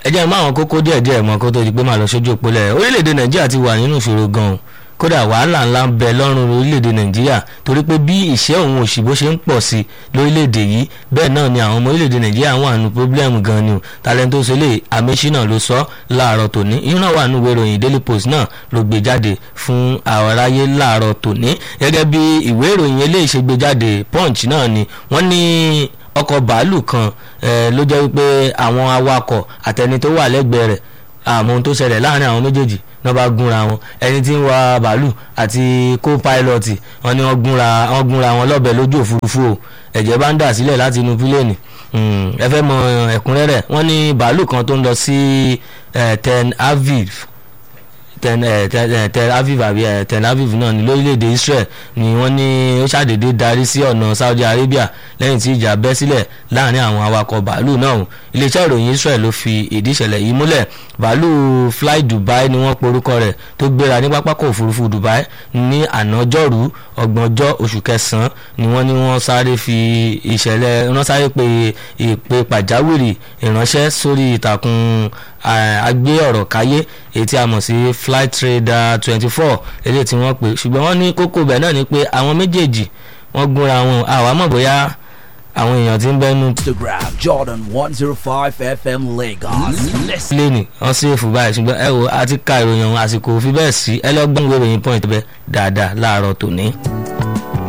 ẹ jẹ́ mọ́ àwọn kókó díẹ̀ díẹ̀ mọ́ kó tó di pé màá lọ sójú òpólẹ̀ orílẹ̀-èdè nàìjíríà ti wà nínú ìṣòro gan-an kódà wàhálà ńlá ń bẹ lọ́rùn orílẹ̀-èdè nàìjíríà torí pé bí ìṣẹ́ òun òṣì bó ṣe ń pọ̀ sí lórílẹ̀-èdè yìí bẹ́ẹ̀ náà ni àwọn ọmọ orílẹ̀-èdè nàìjíríà wà nù pọ́blẹ́mù gan ni o talento sọlẹ̀ amẹ́sínà ló sọ láàárọ̀ tòní ìran wà nù ìròyìn daily post náà ló gbé jáde fún àwọn aráyé láàárọ̀ tòní gẹ́gẹ́ bí ìwé ìròyìn eléyìí ṣe gbé jáde punch náà ni wọ́n ní ọkọ̀ bàálù kan ló jẹ́ wípé àwọn awakọ̀ àtẹni tó wà lẹ́gbẹ̀ẹ́ rẹ̀ àmọ́ ohun tó ṣẹlẹ̀ láàrin àwọn méjèèjì náà bá gúnra wọn ẹni tí ń wa bàálù àti co-pilot wọn ni wọ́n gúnra wọ́n gúnra wọn lọ́bẹ̀ lójú òfurufú o ẹ̀jẹ̀ bá ń dà sílẹ̀ láti inú pílẹ̀nì ẹ fẹ́ mọ ẹ̀kúnrẹ́rẹ́ wọ́n ní bàálù kan tó ń lọ sí ten aviv ten tel aviv àbí tel aviv náà ní lórílẹ̀‐èdè israel ni wọ́n ní ó ṣàdédé darí sí ọ̀nà saudi arabia lẹ́yìn tí ìjà bẹ́ sílẹ̀ láàrin àwọn awakọ̀ bàálù náà iléeṣẹ́ ìròyìn israel ló fi ìdí ìṣẹ̀lẹ̀ yìí múlẹ̀ bàálù fly dubai ni wọ́n porúkọ rẹ̀ tó gbéra ní pápákọ̀ òfurufú dubai ní ànájọ́rú ọgbọ̀njọ́ oṣù kẹsàn-án ni wọ́n ní wọ́n sáré fi ìṣẹ̀lẹ̀ wọ́n sáré pe ìpè pàjáwìrì ìránṣẹ́ sórí ìtàkùn agbé ọ̀rọ̀ káyé èyí tí a mọ̀ sí flight trader twenty four eléyìí tí wọ́n pè ṣùgbọ́n wọ́n ní kókó bẹ̀ náà ni pé àwọn méjèèjì wọ́n gúnra wọn àwa mọ̀ bóyá àwọn èèyàn ti ń bẹ́nu. Instagram Jordan one zero five FM Lagos. lẹ́nì wọ́n sì fún báyìí ṣùgbọ́n ẹ wo a ti ka ìròyìn ọ̀hún àsìkò òfin bẹ́ẹ̀ sí ẹ lọ́gbọ́n ìwé ìròyìn point bẹ́ẹ̀ dáadáa láàárọ̀ tòní.